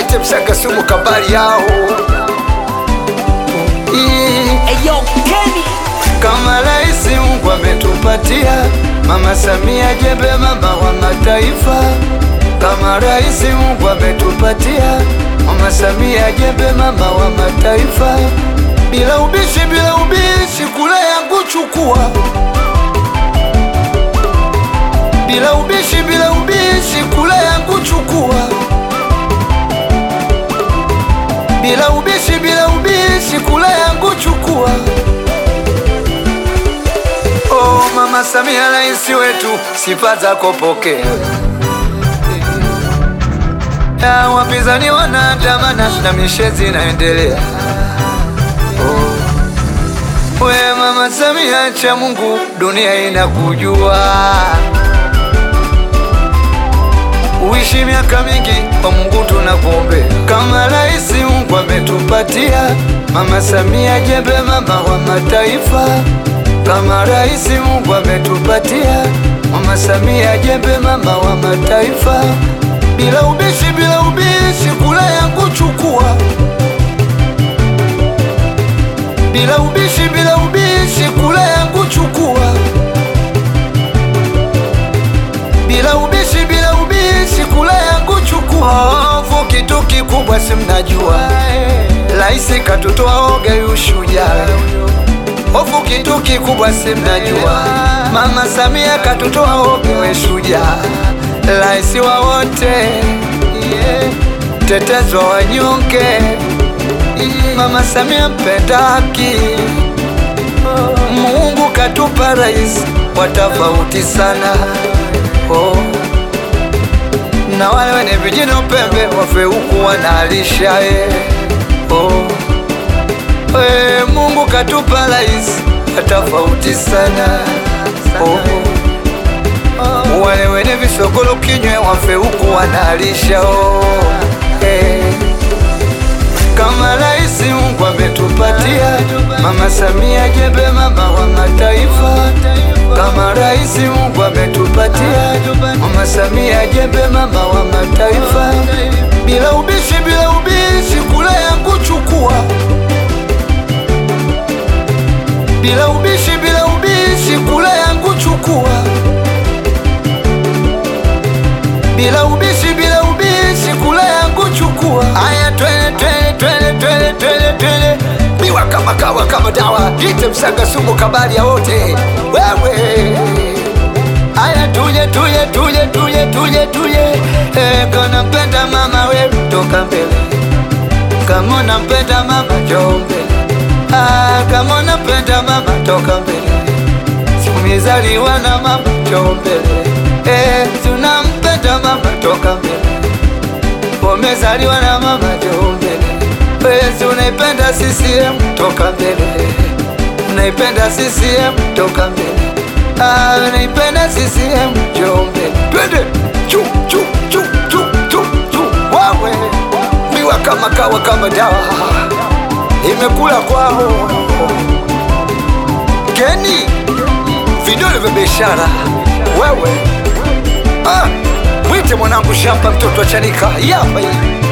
Ite msaka sumu kabali yao Ii. Eyo Kenny Kama raisi Mungu ametupatia Mama Samia jembe mama wa mataifa Kama raisi Mungu ametupatia Mama Samia jembe mama wa mataifa Bila ubishi bila ubishi kule yangu chukua Bila ubishi bila ubishi kule yangu chukua Bila ubishi bila ubishi kule yangu chukua Oh, Mama Samia raisi wetu, sifa zako pokea. Ya wapinzani wanaandamana na mishezi inaendelea. Oh, we Mama Samia, cha Mungu, dunia inakujua. Uishi miaka mingi kwa Mungu tunakuombea. Kama raisi Mungu ametupatia Mama Samia jembe mama wa mataifa kama raisi Mungu ametupatia Mama Samia jembe mama wa mataifa, bila ubishi bila ubishi kula yangu chukua, bila ubishi bila ubishi kula yangu chukua, bila ubishi bila ubishi kula yangu chukua. Ovu kitu kikubwa si mnajua, raisi katutoa oga ushujaa Hofu kitu kikubwa si mnajua, Mama Samia katutoa ogewe shujaa, raisi wa wote, yeah. Mtetezi wa wanyonge, yeah. Mama Samia mpenda haki, Mungu katupa rais wa tofauti sana, oh. Na wale wenye vijino pembe wafe huku wanalisha, eh. oh. We, Mungu katupa rais tofauti sana oh. Wale wenye visokolo kinywe wafe huku wanalisha oh. hey. Kama rais Mungu ametupatia Mama Samia jembe mama wa mataifa Kama rais Mungu ametupatia Mama Samia jembe mama wa mataifa Bila ubishi bila ubishi kula yangu chukua bila ubishi bila ubishi kula yangu chukua, bila ubishi bila ubishi kula yangu chukua. Aya, twende twende twende twende twende twende, biwa kama kawa kama dawa, ite msanga sumu kabali ya wote wewe. Aya, tuje tuje tuje tuje tuje tuje, eh, kana mpenda mama we toka mbele, kama unampenda mama njoo mbele Ah, kama unapenda mama toka mbele, sikumizaliwa na mama njoo mbele. Eh, tunampenda mama toka mbele, umezaliwa na mama njoo mbele. Wewe unaipenda CCM toka mbele, unaipenda CCM toka mbele. Ah, unaipenda CCM njoo mbele. Twende chu chu chu chu chu chu, wawe miwa kama kawa kama dawa imekula kwao. Keni vidole vya biashara wewe, ah, mwite mwanangu shamba, mtoto wa Chanika yapa hii